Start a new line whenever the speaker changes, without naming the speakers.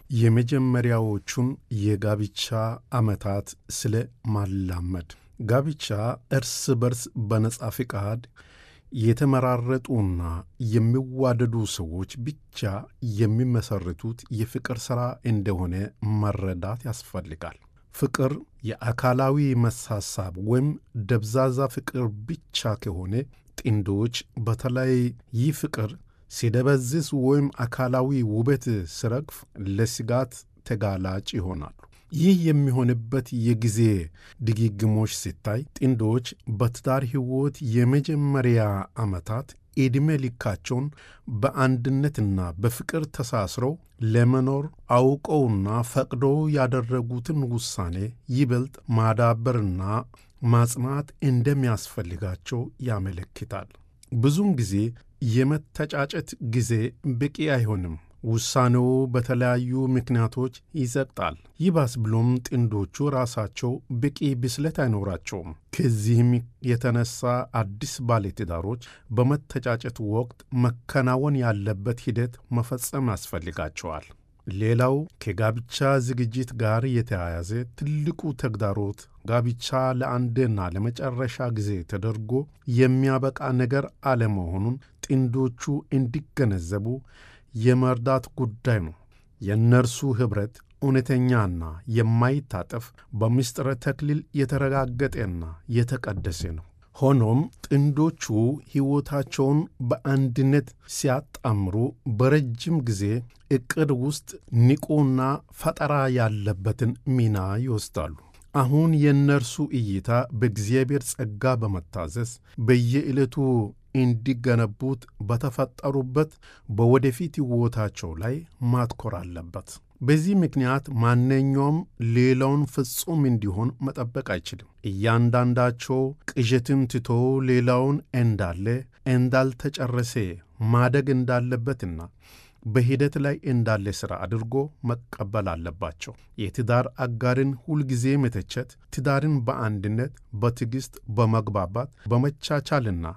የመጀመሪያዎቹን የጋብቻ ዓመታት ስለ ማላመድ ጋብቻ እርስ በርስ በነጻ ፍቃድ የተመራረጡና የሚዋደዱ ሰዎች ብቻ የሚመሰርቱት የፍቅር ሥራ እንደሆነ መረዳት ያስፈልጋል። ፍቅር የአካላዊ መሳሳብ ወይም ደብዛዛ ፍቅር ብቻ ከሆነ ጥንዶች በተለይ ይህ ፍቅር ሲደበዝዝ ወይም አካላዊ ውበት ሲረግፍ ለስጋት ተጋላጭ ይሆናሉ። ይህ የሚሆንበት የጊዜ ድግግሞች ሲታይ ጥንዶች በትዳር ሕይወት የመጀመሪያ ዓመታት ዕድሜ ልካቸውን በአንድነትና በፍቅር ተሳስረው ለመኖር አውቀውና ፈቅደው ያደረጉትን ውሳኔ ይበልጥ ማዳበርና ማጽናት እንደሚያስፈልጋቸው ያመለክታል። ብዙውን ጊዜ የመተጫጨት ጊዜ በቂ አይሆንም። ውሳኔው በተለያዩ ምክንያቶች ይዘግጣል። ይባስ ብሎም ጥንዶቹ ራሳቸው በቂ ብስለት አይኖራቸውም። ከዚህም የተነሳ አዲስ ባለትዳሮች በመተጫጨት ወቅት መከናወን ያለበት ሂደት መፈጸም ያስፈልጋቸዋል። ሌላው ከጋብቻ ዝግጅት ጋር የተያያዘ ትልቁ ተግዳሮት ጋብቻ ለአንድና ለመጨረሻ ጊዜ ተደርጎ የሚያበቃ ነገር አለመሆኑን ጥንዶቹ እንዲገነዘቡ የመርዳት ጉዳይ ነው። የእነርሱ ኅብረት እውነተኛና የማይታጠፍ በምስጢረ ተክሊል የተረጋገጠና የተቀደሰ ነው። ሆኖም ጥንዶቹ ሕይወታቸውን በአንድነት ሲያጣምሩ በረጅም ጊዜ ዕቅድ ውስጥ ንቁና ፈጠራ ያለበትን ሚና ይወስዳሉ። አሁን የእነርሱ እይታ በእግዚአብሔር ጸጋ በመታዘዝ በየዕለቱ እንዲገነቡት በተፈጠሩበት በወደፊት ሕይወታቸው ላይ ማትኮር አለበት። በዚህ ምክንያት ማንኛውም ሌላውን ፍጹም እንዲሆን መጠበቅ አይችልም። እያንዳንዳቸው ቅዠትን ትቶ ሌላውን እንዳለ እንዳልተጨረሰ ማደግ እንዳለበትና በሂደት ላይ እንዳለ ሥራ አድርጎ መቀበል አለባቸው። የትዳር አጋርን ሁልጊዜ መተቸት ትዳርን በአንድነት፣ በትዕግሥት፣ በመግባባት፣ በመቻቻልና